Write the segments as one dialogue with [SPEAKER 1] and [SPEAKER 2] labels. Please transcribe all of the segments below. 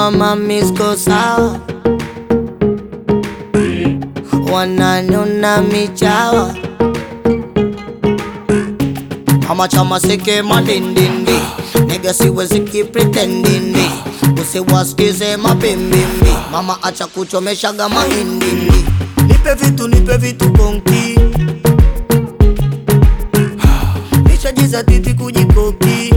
[SPEAKER 1] kama misko sawa, wananona michawa Mama chama seke madindindi Nigga siwezi kipretendindi Usiwasikize mabimbimbi Mama acha kuchomeshaga mahindindi Nipe vitu nipe vitu konki Nishajiza titi kujikoki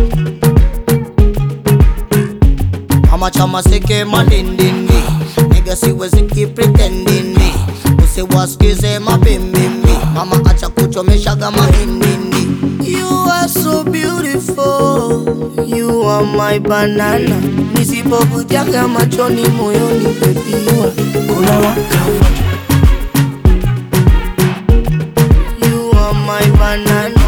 [SPEAKER 1] Mama chama seke madindindi Nigga siwezi kipretendindi Usiwasikize mabimbimbi Mama acha kuchomeshaga mahindindi You are so beautiful You are my banana Nisipokutiaga machoni moyoni baby
[SPEAKER 2] kuna waka moto
[SPEAKER 1] You are my banana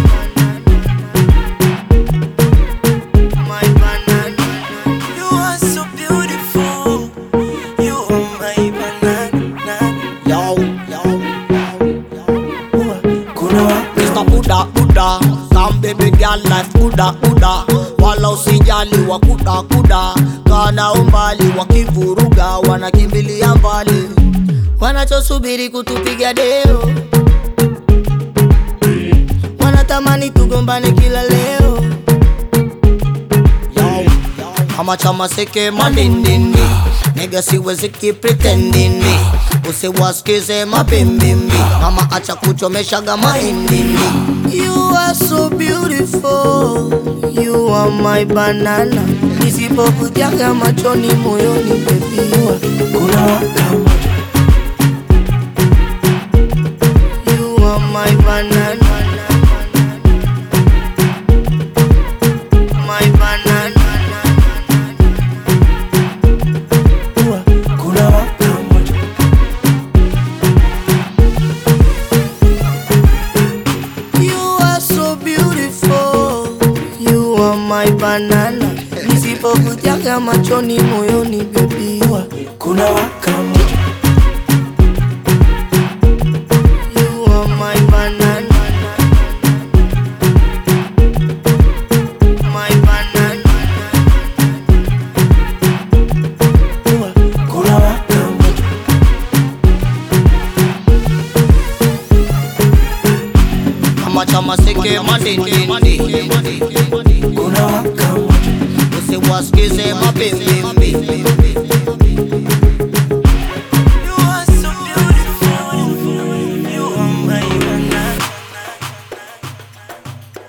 [SPEAKER 1] My banana
[SPEAKER 2] You are so beautiful You are my banana
[SPEAKER 1] Yo, yo, yo
[SPEAKER 2] kuna waka
[SPEAKER 1] Mr. Buddha, Buddha Some baby girl life kuda kuda Wala usijali wa kuda kuda Kana umbali wakivuruga wanakimbilia mbali Wanachosubiri kutupiga deo Wanatamani tugombane kila leo Yo, Kama chama seke madindindi Nigga siwezi kipretendindi Usiwasikize mabimbimbi Mama acha kuchomeshaga mahindindi You are so beautiful You are my banana Nisipokutiaga machoni moyoni baby
[SPEAKER 2] kuna waka moto
[SPEAKER 1] You are my banana My banana
[SPEAKER 2] kuna waka moto
[SPEAKER 1] You are so beautiful You are my banana Nisipokutiaga machoni moyoni baby
[SPEAKER 2] kuna waka moto
[SPEAKER 1] You are my banana My banana
[SPEAKER 2] kuna waka moto
[SPEAKER 1] Kama chama seke madindindi
[SPEAKER 2] kuna waka moto
[SPEAKER 1] Usiwasikize mabimbimbi